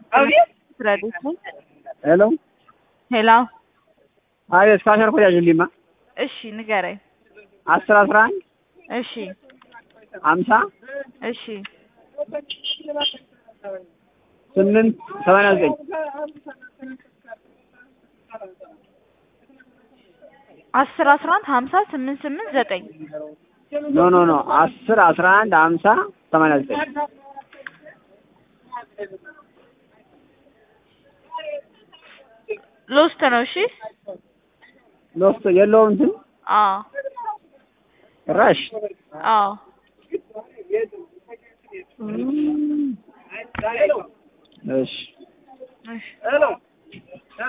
ረዲት ሄሎ ሄሎ አቤት ካሸር ኮ ያዥልኝማ እሺ ንገረኝ አስር አስራ አንድ እሺ ሀምሳ እሺ ስምንት ሰማንያ ዘጠኝ አስር አስራ አንድ ሀምሳ ስምንት ስምንት ዘጠኝ ኖ ኖ ኖ አስር አስራ አንድ ሀምሳ ሰማንያ ዘጠኝ ሎስት ነው እሺ ሎስት የለውም እንትን አዎ ራሽ አዎ እሺ እሺ